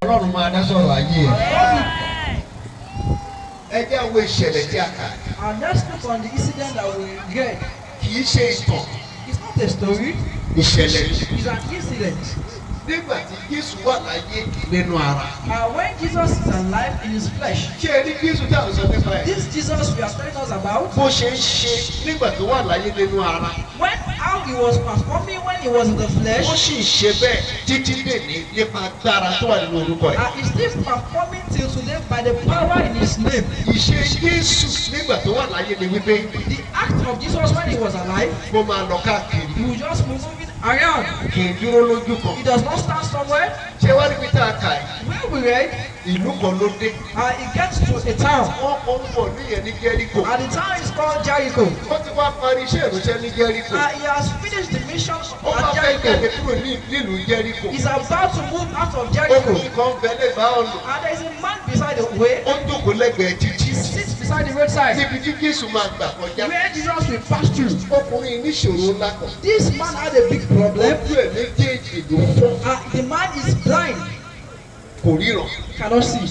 ọlọ́run máa dá sọ̀rọ̀ ayé ẹ̀. ẹ jẹ́ àwọn ìṣẹ̀lẹ̀ tí a kà And let's look on the incident that we read. kì í ṣe ìtàn It's not a story, ìṣẹ̀lẹ̀ ni. it's an incident. nígbà tí Jésù wà láyé nínú ara. And when Jesus is alive in his flesh, ṣé ẹ ní Jésù tí a ń sọ nípa ẹ̀? this Jesus we are telling us about, bó ṣe ń ṣe nígbà tó wà láyé nínú ara. when how he was performing when he was in the ó flesh, sì ń ṣe bẹ́ẹ̀ títí dèní nípa agbára tó wà nínú orúkọ ẹ̀. and he's still performing till today by the power in his name. ìṣe Jésù nígbà tó wà láyé ni wípé The act of Jesus when he was alive, mo máa lọ káàkiri he was just moving around. kì í dúró lójú kan. He does not stand somewhere. ṣé wá níbi tá a kà ẹ̀? Where we read, ìlú kan ló dé. uh, he gets to a town, wọ́n kọ́ ń bọ̀ níyẹn ní Jẹ́ríkò. and the town is called Jericho. wọ́n ti wá parí iṣẹ́ ìránṣẹ́ ní Jẹ́ríkò. Uh, he has finished the mission ó bá at fẹ́ Jericho. tẹ̀lé kúrò ní nílùú Jẹ́ríkò. He's about to move out of Jericho. ọkùnrin kan bẹ lẹ́bàá ọ̀nà. And there is a man beside the way. ó jókòó lẹ́gbẹ̀ẹ́ títí. He sits beside the roadside. níbi tí Jésù máa gbà kọjá. Where Jesus will pass through. ọkùnrin níṣòro ńlá kan. This man had a big problem. ojú ẹ̀ méjèèjì ló fọ́. Uh, the man is blind, kò ríran. cannot see.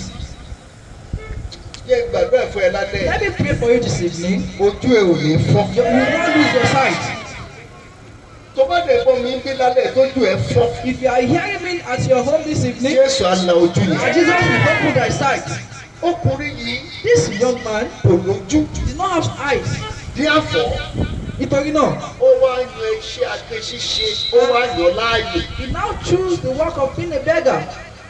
jẹ́ gbàdúrà fún ẹ lálẹ́. Let me pray for you this evening. ojú ẹ ò ní fọ́. You will not lose your sight. tó bá dẹ̀ gbọ́ mi ń gbé lálẹ́ tójú ẹ fọ́. If you are hearing me at your home this evening, Jésù á la ojú and yẹn. Jesus will open thy sight. ọkùnrin yìí This young man kò lójú. did not have eyes. díàfọ́ Nítorí náà, ó wá yan iṣẹ́ agbe ṣíṣe ó wá yan láàyè he now choose the work of being a beggar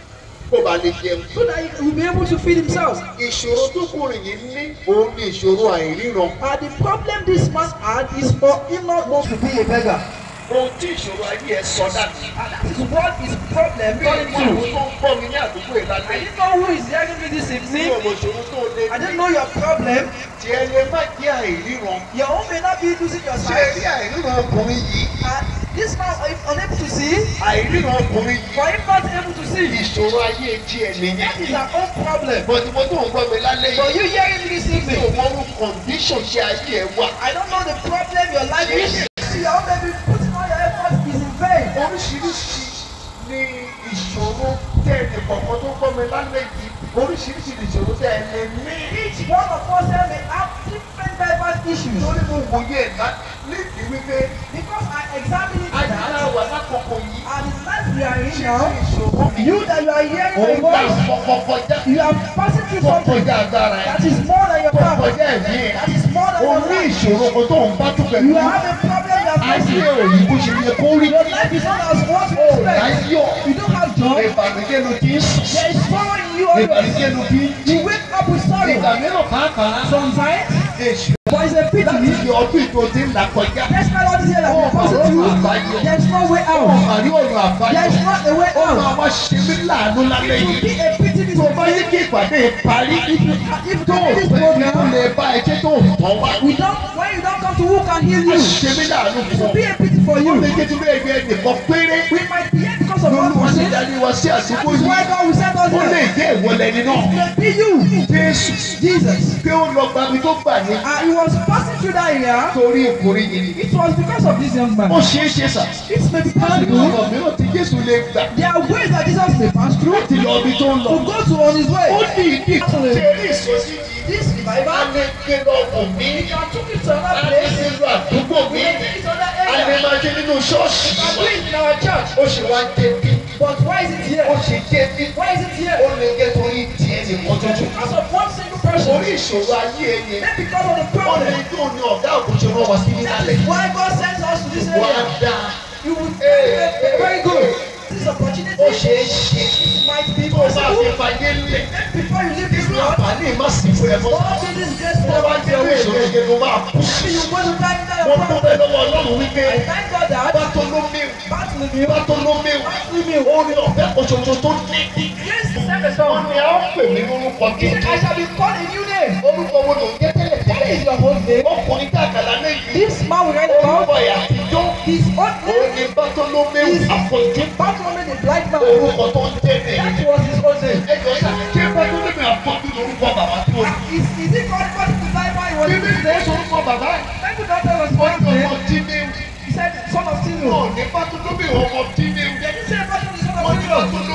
kó ba lè jẹun. so that he will be able to feed himself. ìṣòro tó kùnrin yìí ní òun ní ìṣòro àìríran. And the problem this man had is for him not want to be a beggar. ohun tí ìṣòro ayé ẹ sọ dàbí. And that is what his problem bí turned ìwọ into. tó ń gbọ́ mi ní àdúgbò I ìlànà didn't know who is hearing me this ní evening. ọmọ ìṣòro tó lé I didn't know your problem. tí ẹ lè má jẹ́ àìríran. Your own may not be losing your ṣé sight. rí àìríran ọkùnrin yìí And this man is unable to see. àìríran ọkùnrin yìí For him not able to see. ìṣòro ayé tí ẹ That is nìyẹn. our own problem. bọ̀dùbọ̀ tó ń gbọ́ mi lálẹ́ For yìí you hearing me this mi ò evening, mọ orú kọ̀ǹdíṣọ̀n ṣe ayé ẹ wà. I don't know the problem your life is. Your own may be putting all your effort is in vain. oríṣiríṣi ni ìṣòro tẹ́ ẹnì kọ̀ọ̀kan tó gbọ́ mi lálẹ́ yìí oríṣiríṣi ni ìṣòro tẹ́ ẹ lè ní. Each one of us here may have different diverse issues. lórí mo wòye ẹ̀dá nídìí wípé Because I examine it ayélujára that wà lákòókò yìí and the life we are in ṣe now, ìṣòro mi. you that you are hearing òun my gbà voice, fọkọ kọjá you are passing through something kọjá agbára ẹ̀ that is more than your tó power. kọjá ẹ̀mí ẹ̀. That is more than o your ní life. ìṣòro kan tó ń bá tó pẹ̀lú You have a problem you are ayé facing. òyìn bó ṣe yẹ kó rí. Your life is not as what you expect. láyọ̀ You don't have joy. ìbànújẹ́ ló ti ń sùn. There is sorrow in you always. ìbànújẹ́ ló ti ń jí. You wake up with ìgbà sorrow. mìíràn pàápàá Sometimes, èṣù but it's a láti pity. fi ọdún ìtò tí ń là kọjá. That's why all this year that ó we mà passing lọ́nà through, àbáyọ. there's no way ó out. mà rí ọ̀nà àbáyọ. There is not a way ó máa out. wá ṣe mí láàánú lálẹ́ It will yìí. be a pity this tó bá yé kí ìpàdé parí. If tó you this pẹ́ kí ó program, lè bá ẹjẹ́ tó tán wá. we don't, when you don't come to who can heal ó you, ṣe mí láàánú it fún will ọ. be a pity for ó you. lè jẹ́ tí bẹ́ẹ̀ bí ẹnìkan péré. We might be here because of one lọ́lọ́wọ́ ti person. darí wa sí That àsìkò is why yìí. God will send us ó lè here. jẹ́ ìwọlẹ́ni náà. It may be you, Jésù Jesus. pé ó lọ gbàgbé tó gbà ní. And he was passing through that area. torí ìkórè yìí. It was because of this young ó man. ṣeé ṣe sà. It may be láti possible. ọ̀nà mìíràn tí Jésù lè gbà. There are ways that Jesus may pass through láti lọ ibi tó ń lọ. to go to on his ó way. ní ìdí ṣe rí ìsọsí yìí. This a revival, lè gbé lọ́wọ́ mi. we can took it to a another lè place. nílò àdúgbò We mi. can take it to another a lè area. máa ṣe nínú ṣọ́ọ̀ṣì We can do wa. it in our church. ó ṣe wá débi. But why is it ó here? ṣe débi. Why is it ó here? lè gé torí tiẹ̀ nìkan tuntun. Because of one single person. orí ìṣòro ayé ẹyẹ. Then because of the ó lè problem. tó ní ọ̀gá òkúṣe rán wa sí ní That alẹ́. is why God sends us to this wá area. dáa. You will very, very good. This opportunity ó ṣeé ṣe. might be tó bá fi possible. fàyè lẹ̀. Before you leave this irú world, àǹfààní má sì fún ẹ mọ́. all to this grace tó bá jẹ́ owó ìṣòro yẹn ló máa kú sí. you go to die in mo your problem. dúpẹ́ lọ́wọ́ ọlọ́run wípé I thank God that bátólómìù Bartholomew, bátólómìù Bartholomew, ó ní ọ̀fẹ́ kòṣoṣo tó ní. yes, the same wọ́n song. ní a ó pè mí lórúkọ He said, tuntun. I shall be called a new name. orúkọ wo ló ń jẹ́ tẹ́lẹ̀ What tẹ́lẹ̀? is your own name? ọkùnrin tá a kàlà lẹ́yìn. This man we read orúkọ about, ẹ̀ àtijọ́. his own ó name ní bátólómìù is àfọ̀jú. Bartholomew the blind man. orúkọ tó ń jẹ́ nìyí. That was his own name. ẹ jọ sá ṣé bátólómìù àfọ̀jú lórúkọ bàbá tó ní. Is, is it called what is the blind man? He was bíbí his ìgbé name. sorúkọ bàbá ẹ̀. Thank you, doctor was ó his ní name. ọmọ tínéwù. He said, son of ó Tinu. ní bátólómìù ọmọ tínéwù. They didn't say Bartholomew, son wọ́n of ní Tinu. ọ̀tún